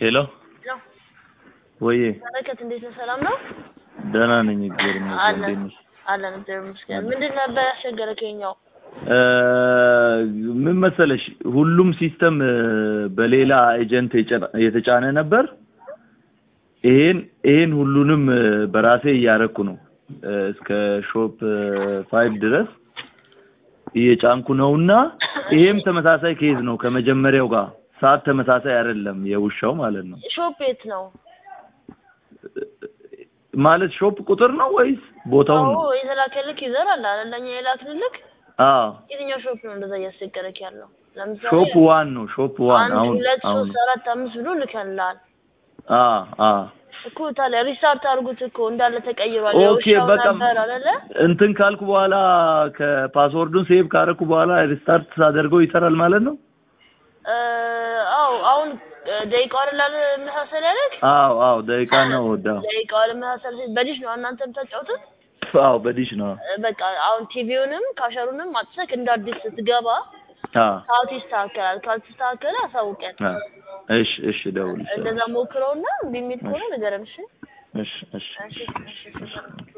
ሄሎ ነው ወዬ በረከት እንዴት ነህ? ሰላም ነው? ደህና ነኝ፣ እግዚአብሔር ይመስገን። አለን እንዴት ነሽ? አለን እግዚአብሔር ይመስገን። ምንድን ነበር ያስቸገረህ ከኛው? እ ምን መሰለሽ ሁሉም ሲስተም እ በሌላ ኤጀንት የጨ- የተጫነ ነበር። ይሄን ይሄን ሁሉንም እ በራሴ እያረኩ ነው እ እስከ ሾፕ ፋይቭ ድረስ እየጫንኩ ነውና ይሄም ተመሳሳይ ኬዝ ነው ከመጀመሪያው ጋር ሰዓት ተመሳሳይ አይደለም፣ የውሻው ማለት ነው። ሾፕ የት ነው? ማለት ሾፕ ቁጥር ነው ወይስ ቦታውን አዎ ነው? የተላከልክ ይዘር አለ አይደል? ለእኛ የላክልክ አዎ የትኛው ሾፕ ነው እንደዛ እያስቸገረክ ያለው? ለምሳሌ ሾፕ ዋን ነው ሾፕ ዋን አንድ አሁን ሁለት አሁን ሶስት አራት አምስት ብሎ ልከንልሃል አ አ እኮ ታዲያ ሪስታርት አድርጉት እኮ እንዳለ ተቀይሯል። ኦኬ የውሻው በቃ ነበር አይደለ? እንትን ካልኩ በኋላ ከፓስወርዱን ሴቭ ካረኩ በኋላ ሪስታርት ሳደርገው ይሰራል ማለት ነው። እ አዎ አሁን እ ደቂቃው አይደል መሳሰል ያለክ? አዎ አዎ ደቂቃ ነው ወዳው ደቂቃው ለመሳሰል በዲሽ ነው እናንተ የምታጫውቱት? አዎ በዲሽ ነው እ በቃ አሁን ቲቪውንም ካሸሩንም አጥተክ እንደ አዲስ ስትገባ አ ሰዓቱ ይስተካከላል። ካልተስተካከለ አሳውቀን። አ እሺ እሺ ደውል እንደዛ ሞክረውና እምቢ የሚል ከሆነ ንገረን። እሺ እሺ እሺ እሺ እሺ እሺ